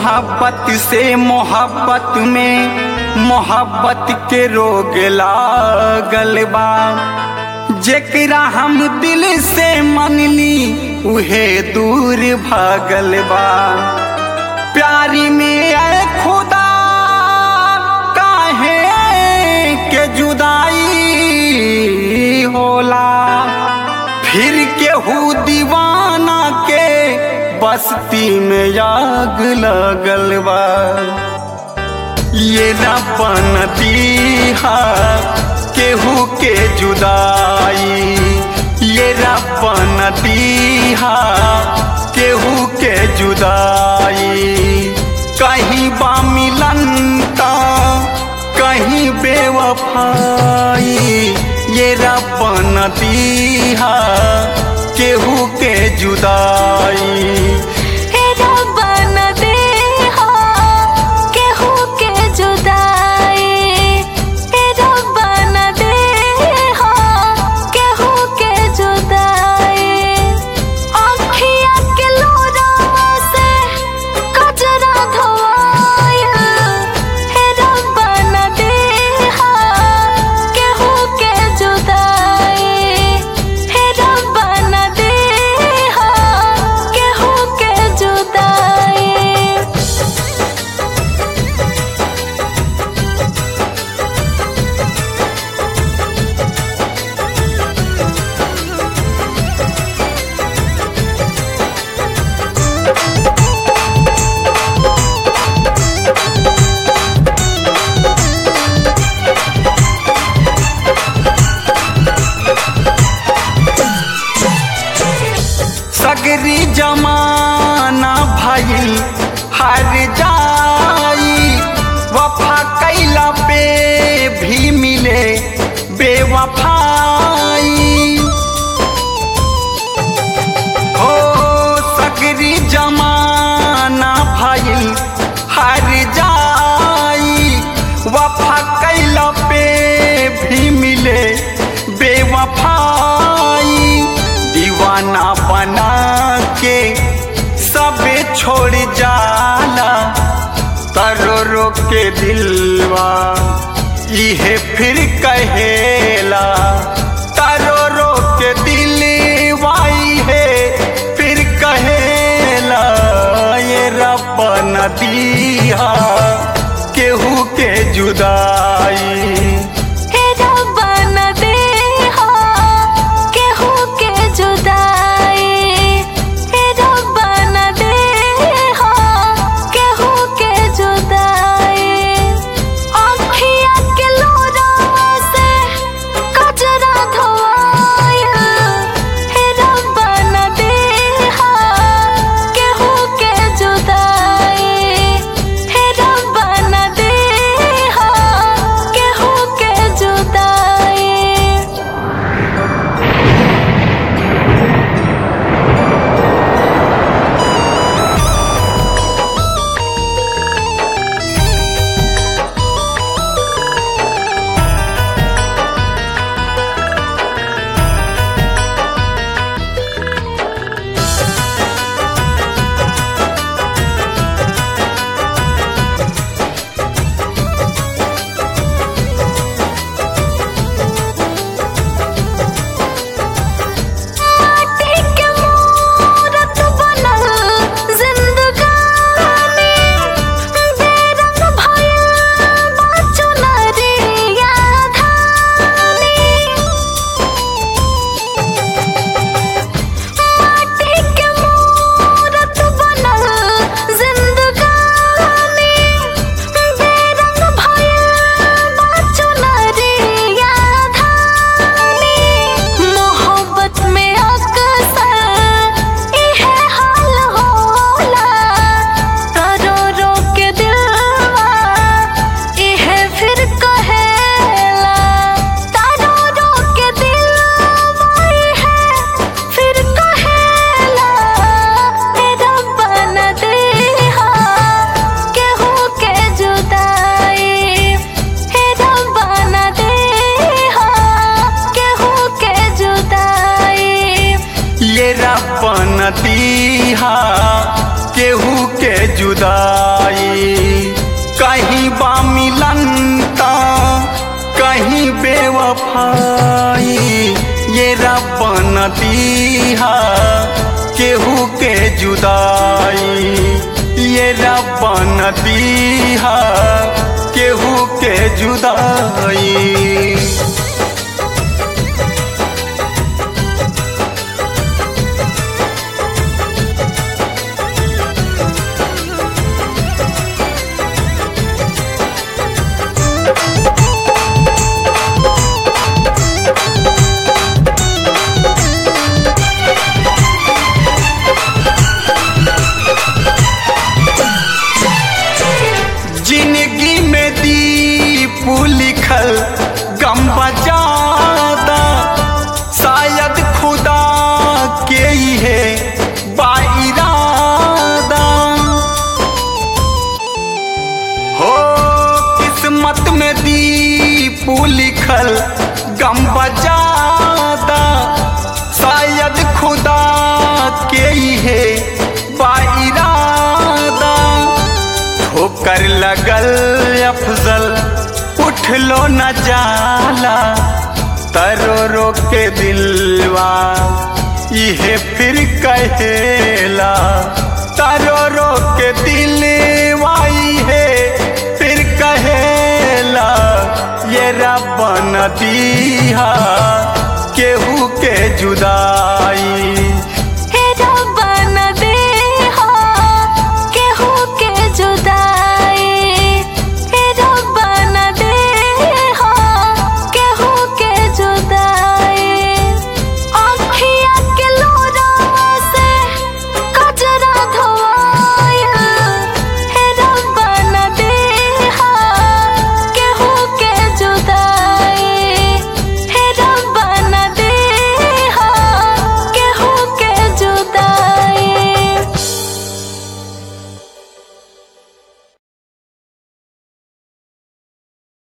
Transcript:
मोहब्बत से मोहब्बत में मोहब्बत के रोग लागल बा जेकरा हम दिल से मनली उहे दूर भागल बा प्यारी में आए खुदा काहे के जुदाई होला फिर केहू दीवाना के बस्ती में आग लगल बा ये न बनती केहू के जुदाई ये रब बनती केहू के जुदाई कहीं बा मिलन का कहीं बेवफाई ये रब नदी केहू के जुदाई हे रब न देहा केहू के जुदाई हे रब न देहा केहू के जुदाई आँखिया के लोरावा से कजरा धोआया हे रब न देहा केहू के जुदाई हे रब न देहा केहू के जुदाई सगरी जमाना भइल हर जाई वफा कैला पे भी मिले बेवफाई हो सगरी जमाना भइल हर जाई वफा कैला पे भी मिले बेवफाई दीवाना बना के सबे छोड़ जाला तरो रो के दिलवा इहे फिर कहेला तरो रो के दिलवा इहे फिर कहेला ये रब नदिया केहू के जुदाई हे रब न देहा केहू के जुदाई हे रब न देहा केहू के जुदाई आँखिया के लोरावा से कजरा धोआया हे रब न देहा केहू के जुदाई हे रब न देहा केहू के जुदाई माटी के मूरत बनल जिंदगानी बेरंग भयल बा चुनरिया धानी माटी के मूरत बनल जिंदगानी बेरंग भयल बा चुनरिया धानी मोहब्बत में अक्सर इहे हाल होला रो रो के दिलवा इहे फिर कहेला तारो रो के दिलवा इहे फिर कहेला हे रब न देहा केहू के जुदाई हे रब न देहा केहू के जुदाई ये रब नदिया केहू के जुदाई बेवफाई ये रब न दीहा केहू के जुदाई ये रब न दीहा केहू के जुदाई जिंदगी में दीप लिखल गम बजादा शायद खुदा के ही है बाइरादा हो किस्मत में दीप लिखल गम बजादा शायद खुदा के ही है बाइरादा ठोकर लगल अफजल उठ लो न जाला तरो रो के दिलवा इहे फिर कहेला तरो रो के दिलवा इहे फिर कहेला ये रब न दीहा केहू के जुदाई